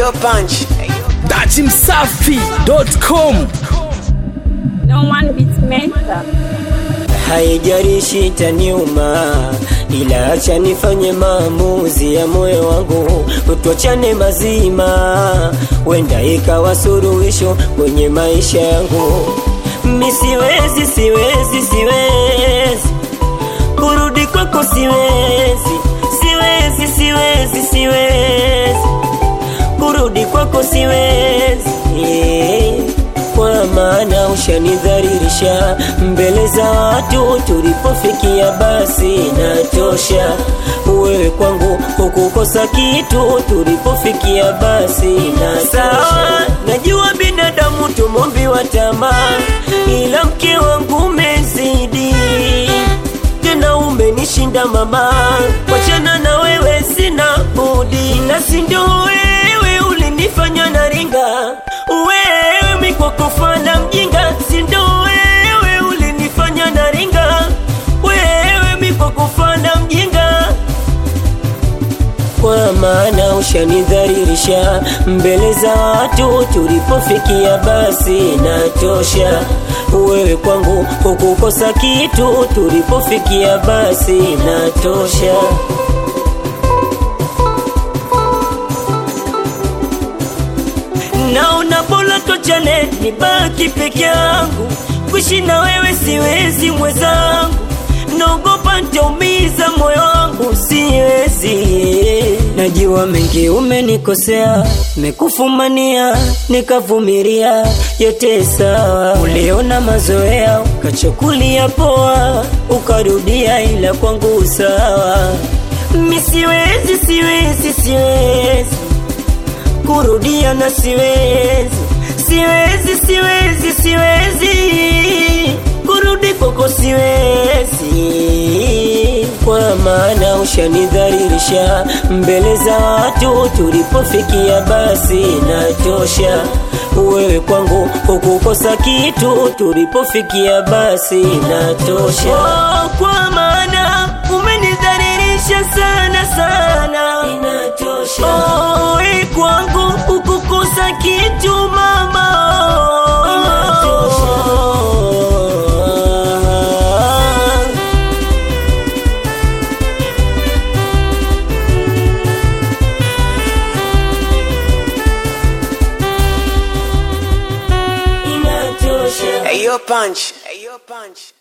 Ayo punch. datimsafi.com No one beats Mesa. haijalishi taniuma, ila acha nifanye maamuzi ya moyo wangu, tuachane mazima, wenda ikawa suluhisho kwenye maisha yangu. Mi siwezi, siwezi, siwezi kurudi kwako, siwezi, siwezi, siwezi, siwezi kurudi kwako, siwezi kwa maana ushanidhalilisha mbele za watu, tulipofikia basi natosha. Wewe kwangu hukukosa kitu, tulipofikia basi na sawa. Najua binadamu tumombiwa tamaa, ila mke wangu umezidi tena umenishinda mama, wachana na wewe sina budi, na si ndio wewe ulinifanya naringa, wewe mikwakofana mjinga, si ndio wewe ulinifanya naringa, wewe mikwakofana mjinga kwa maana ushanidhalilisha mbele za watu, tulipofikia basi natosha. Wewe kwangu hukukosa kitu, tulipofikia basi natosha. Naona bora tochane, nibaki peke yangu, kuishi na wewe siwezi mwenzangu, naogopa nitaumiza moyo wangu, siwezi. Najua mengi umenikosea, mekufumania, nikavumilia, yote sawa. Uliona mazoea, ukachukulia poa, ukarudia, ila kwangu sawa. Mi siwezi, siwezi, siwezi kurudia na siwezi, siwezi, siwezi, siwezi kurudi kwako, siwezi kwa maana ushanidhalilisha mbele za watu, tulipofikia basi natosha. Wewe kwangu hukukosa kitu, tulipofikia basi natosha. Oh, kwa maana umenidhalilisha sana sana, inatosha. Oh, wewe kwangu hukukosa kitu mama, inatosha. inatosha. Ayo punch. Ayo punch.